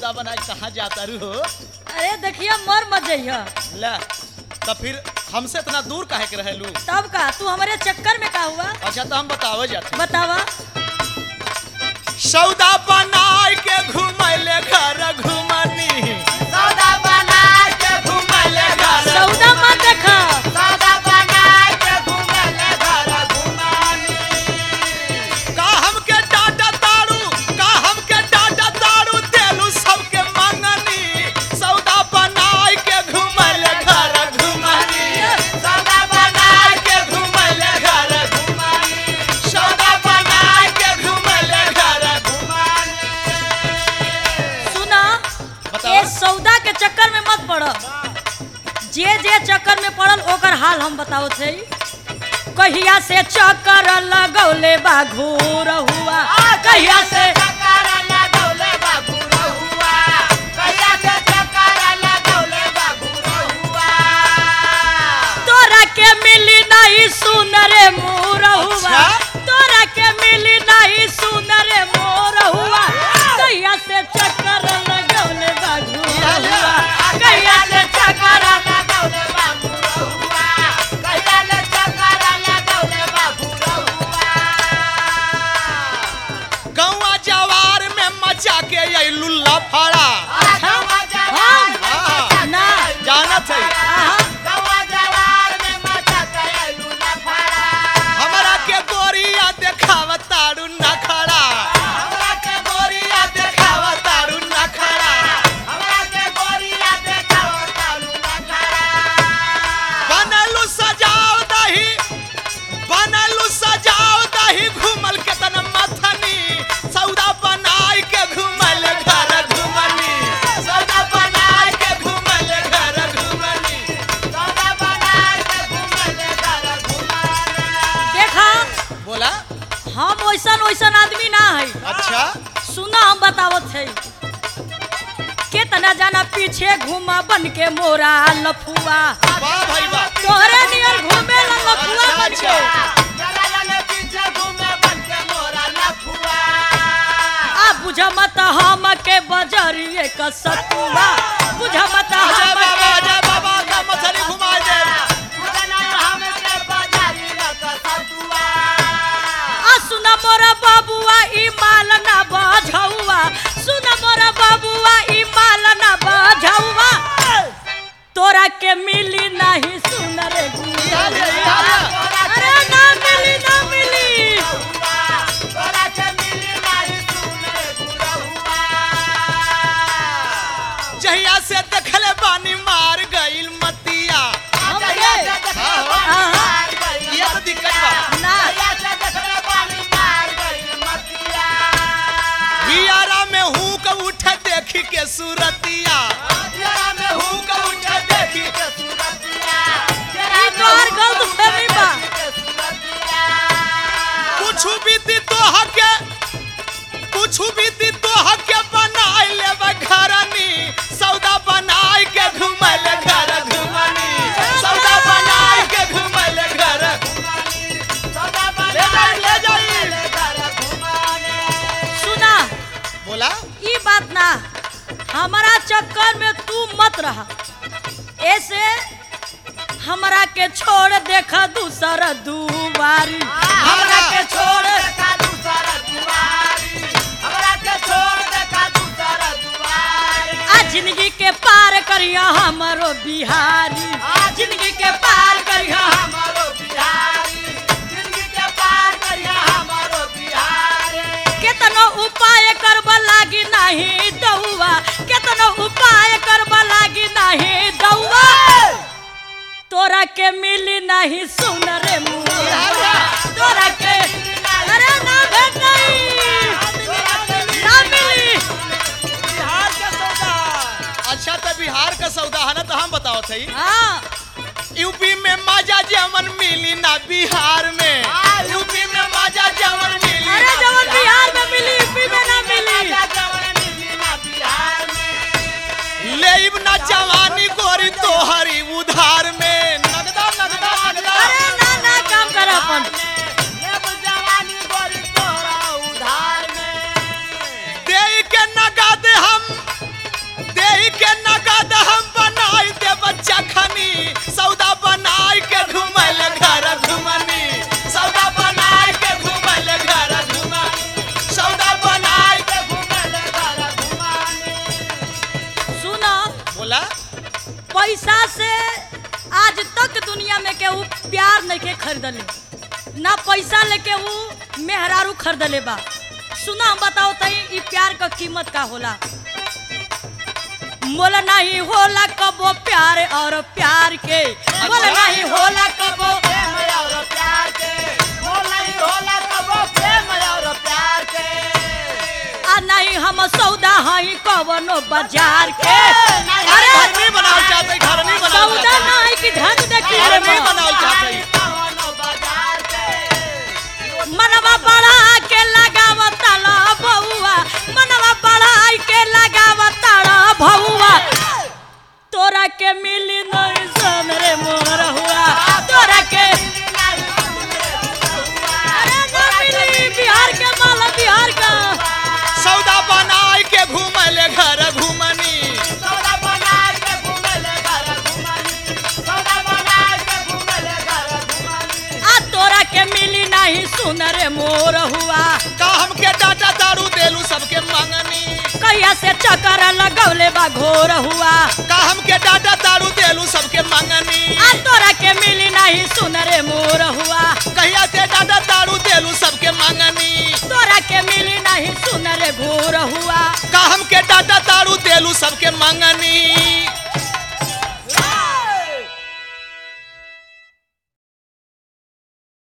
सौदा बना के कहाँ जाता रू हो अरे देखिए मर मत जइह ला तो फिर हमसे इतना दूर काहे के रहेलू तब का तू हमारे चक्कर में का हुआ अच्छा तो हम बतावे जाते बतावा सौदा बना के घुमैले घर घुमनी सौदा बना के घुमले घर सौदा मत देखा सौदा बना के घुमले घर घुमानी का हमके डाटा तारू का हमके डाटा तारू देलू सबके मंगनी सौदा बना के घुमैले घर घुमनी सौदा बना के घुमले घर घुमानी सौदा बना के घुमैले घर घुमानी सुना बतावा। ये सौदा के चक्कर में मत पड़ जे जे चक्कर में पड़ल ओकर हाल हम बताओ थे कहिया से चक्कर लगौले बा घूर हुआ कहिया से चक्कर लगौले बाबू रहुआ कहिया से चक्कर लगौले बाबू रहुआ तोरा के मिली नहीं सुन रे मोर हुआ अच्छा? तोरा के मिली नहीं सुन रे मोर हुआ कहिया से चक्कर लगौले बा घूर हुआ कहिया से चक्कर लगौले बाबू रहुआ कहिया ले चक्कर लगौले बाबू रहुआ गौवा जवार में मचा के अइलू लफड़ा हाँ, ना जानत है आहा, हमरा के गोरिया देखाव तारू नखड़ा गोरिया देखाव तारू नखड़ा बनलू सजाव दही बनलू सजाव दही घूमल के तन मथनी सौदा बनाई के घूमल घर घूमनी सौदा बनाई के घूमल घर घूमनी देखा बोला हम वैसन वैसन आदमी ना है अच्छा सुना हम बतावत है केतना जाना पीछे घूमा बन के मोरा लफुआ वाह भाई वाह तोहरे नियर घूमे ला लफुआ बन के आ बुझ मत हम के बजरिए का सतुआ बुझ मत अजय हम बाबा के अजय बाबा का मछली घुमा दे आ सुन मोरा बाबुआ ई माल ना बझौआ सुन मोरा बाबुआ ई माल ना बझौआ तोरा के मिली नहीं सुन रे गुड़िया अरे ना मिली ना मिली जहिया से देखले बानी मार गइल मतिया ये तो दिक्कत बा ना हियारा में हूँ के उठे देखी के सूरतिया हूँ के उठे देखी के ई तोहर गलत फहमी बा कुछ भी दी तो हके कुछ भी दी तो हके बनाई लेबे घरनी सौदा बनाई के घुमैल घर घुमनी सौदा बनाई के घुमैल घर ले जाई ले जाई सुना बोला ई बात ना हमारा चक्कर में तू मत रहा ऐसे हमरा के छोड़ देखा दूसर दुबारी हमरा के छोड़ आ जिंदगी के पार करिया हमरो बिहारी जिंदगी के पार करिया केतनो उपाय करब लागी नहीं दौआ केतनो उपाय करब लागी नहीं दौआ तोरा के मिली नहीं सुन रे मुआ तोरा के अरे ना भेट नहीं ना मिली बिहार का सौदा अच्छा तो बिहार का सौदा है ना तो हम बताओ थे हाँ यूपी में मजा जमन मिली ना बिहार में यूपी में मजा जमन मिली अरे ना जवन बिहार में मिली यूपी में ना मिली लेब ना जवानी गोरी तोहरी उधार में नगदा नगदा नगदा अरे ना ना काम कर अपन दे के नगद हम पैसा से आज तक दुनिया में केहू प्यार नहीं के खरीदले ना पैसा लेके ऊ मेहरारू खरीदले बा सुना हम बताओ तई ई प्यार का कीमत का होला मोल नहीं होला कबो प्यार और प्यार के मोल नहीं होला कबो प्रेम और प्यार के होला ही होला कबो प्रेम और प्यार के आ नहीं हम सौदा हई कवनो बाजार के अरे घर नहीं बनाओ चाहते घर नहीं बनाओ सौदा नहीं कि धन देखी घर रे नहीं बा। बनाओ चाहते कवनो बाजार के मनवा बढ़ा के लगावता ला बउआ मनवा बढ़ा के लगावता ला भउआ तोरा के मिली नहीं सन रे मोर हुआ तोरा के अरे ना मिली बिहार के माला बिहार का सौदा बनाए के घूमले घर घूमनी सौदा बना के घूमले घर घुमानी सौदा बना के घूमले घर घुमानी आ तोरा के मिली नहीं सुन रे मोर हुआ का हमके डाटा दारू देलू सबके मंगनी कहिया से चक्कर लगौले बा घोर हुआ का हमके डाटा दारू देलू सबके मंगनी आ तोरा के मिली नहीं सुन रे मोर हुआ कहिया से डाटा दारू देलू सबके मंगनी तोरा के मिली नहीं सुन रे घोर हुआ का हमके डाटा दारू देलू सबके मंगनी